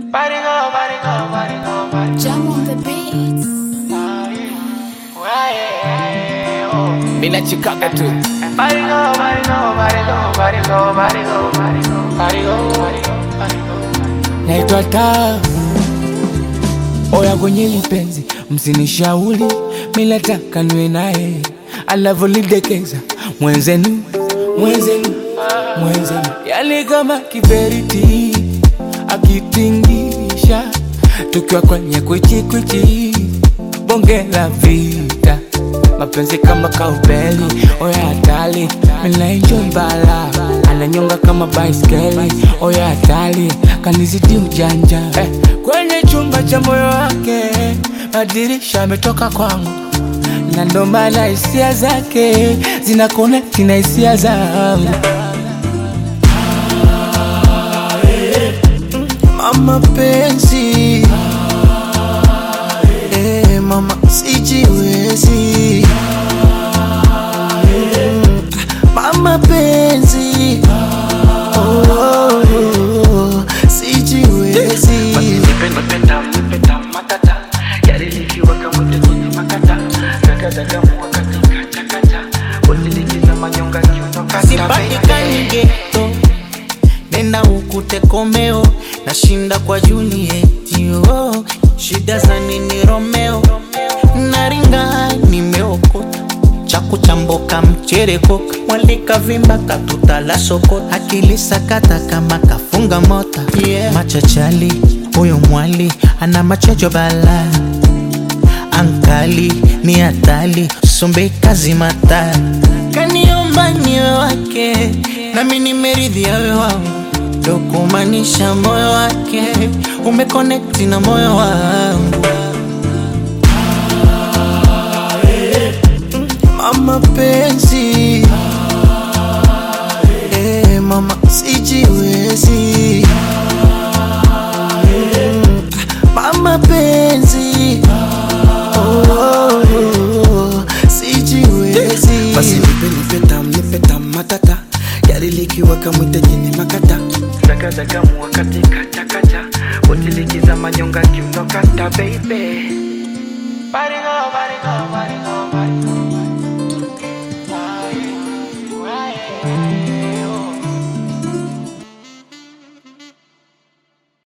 Body go, body go, body go, body go. Jam on the beats. Why, yeah, oh. Mina chikaka tu Body go, body go, body go, body go, body go, body go, body go, body go, body go. naitwa taa oya kwenye lipenzi msinishauri milataka niwe naye anavyolidekeza mwenzenu mwenzenu mwenzenu yani kama kiberiti akitingisha tukiwa kwenye kwichikwichi bonge la vita mapenzi kama kaubeli oya hatali minaenjoi bala ananyonga kama baiskeli oya hatali kanizidi ujanja eh, kwenye chumba cha moyo wake madirisha ametoka kwangu na ndo maana hisia zake zina konekti na hisia zangu mama penzi eh, mama sijiwezi Mm, mama penzi oh, oh, oh, sijiwezi Nipe, nipe tam, nipe tam, matata. Yale likiweka mwite kwenye makata. Zaga, zaga, mua katika chakata. Usilikiza manyonga kiuno kata, sipatikani baby. geto nenda ukute komeo nashinda kwa julieti oh. shida za nini romeo naringa nimeokota chakuchamboka mcherekoka mwalika vimba katutala sokota akili sakata kama kafunga mota yeah. machachali huyo mwali ana machojo bala ankali ni hatali sombe kazi mata kaniomba niwe wake nami nimeridhi awe wangu dokumanisha moyo wake umekonekti na moyo wangu mama penzi eh, mama sijiwezi Mm, mama penzi oh, oh, oh, sijiwezi basi nipe nipe tam nipe tam matata gari likiwaka mwite jini makata Zaga, zaga, mua katika chakata. Usilikiza manyonga kiuno kata, baby. Body go, body go, body go, body go.